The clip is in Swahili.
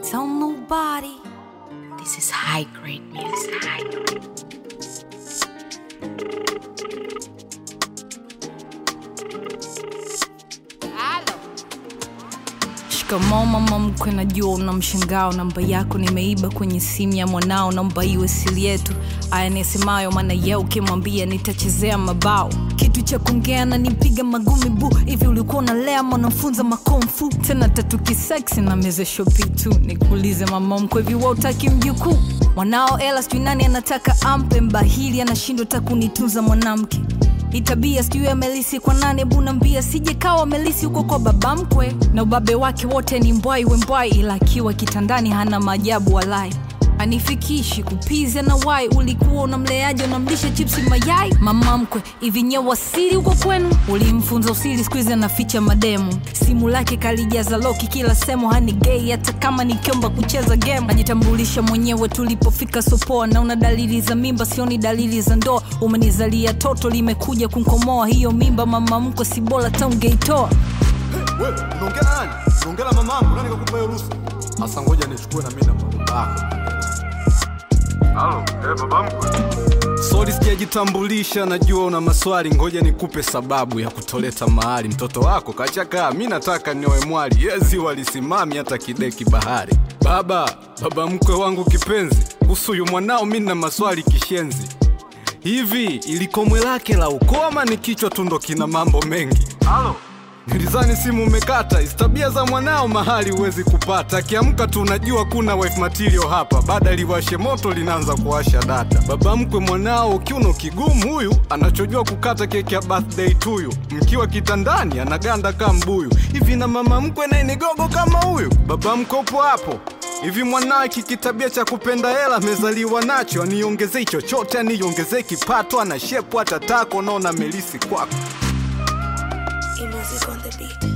tell nobody. This is high grade music. Shikamoo mama mkwe, najua una mshangao. Namba yako nimeiba kwenye simu ya mwanao, naomba iwe siri yetu. Aya nisemayo, maana ye ukimwambia nitachezea mabao. Kitu cha kuongea na nipiga magumi bu hivi, ulikuwa unalea mwanafunza makomfu tena tatu kiseksi na meze shopi tu. Nikuulize mama mkwe, hivi wewe utaki mjukuu mwanao? Ela sijui nani anataka ampe mbahili, anashindwa hata kunitunza mwanamke itabia sijui amelisi kwa nane bunambia sije kawa amelisi huko kwa baba mkwe na ubabe wake wote ni mbwai wembwai ila akiwa kitandani hana maajabu walai anifikishi kupiza na wai ulikuwa unamleaje unamlisha chipsi mayai mama mkwe hivi nye wasiri huko kwenu ulimfunza usiri skuizi anaficha mademu simu lake kalijaza loki kila semo hani gei hata kama nikiomba kucheza game najitambulisha mwenyewe tulipofika sopoa naona dalili za mimba sioni dalili za ndoa umenizalia toto limekuja kunkomoa hiyo mimba mama mkwe si bora taungeitoa Wewe unaongea na nani? Unaongea na mamangu, nani kakupa hiyo ruhusa? Sasa ngoja nichukue na mimi na baba yako. Halo, eh, baba mkwe. Sorry sijajitambulisha, najua una maswali, ngoja nikupe sababu ya kutoleta mahali. Mtoto wako kachakaa, mi nataka nioe mwali, yezi walisimami hata kideki bahari. Baba, baba mkwe wangu kipenzi, kuhusu huyu mwanao mi na maswali kishenzi. Hivi ilikomwe lake la ukoo ama ni kichwa tu ndo kina mambo mengi? Halo. Nilizani simu umekata, istabia za mwanao mahali huwezi kupata. Akiamka tu unajua kuna wife material hapa, baada liwashe moto linaanza kuwasha data. Baba mkwe mwanao kiuno kigumu huyu, anachojua kukata keki ya birthday tuyu. Mkiwa kitandani anaganda kama mbuyu, hivi na mama mkwe naye ni gogo kama huyu. Baba mkwe upo hapo hivi mwanawe kikitabia cha kupenda hela amezaliwa nacho, aniongezei chochote, aniongezei kipato, ana shepu hata tako, naona melisi kwako E music on the beat.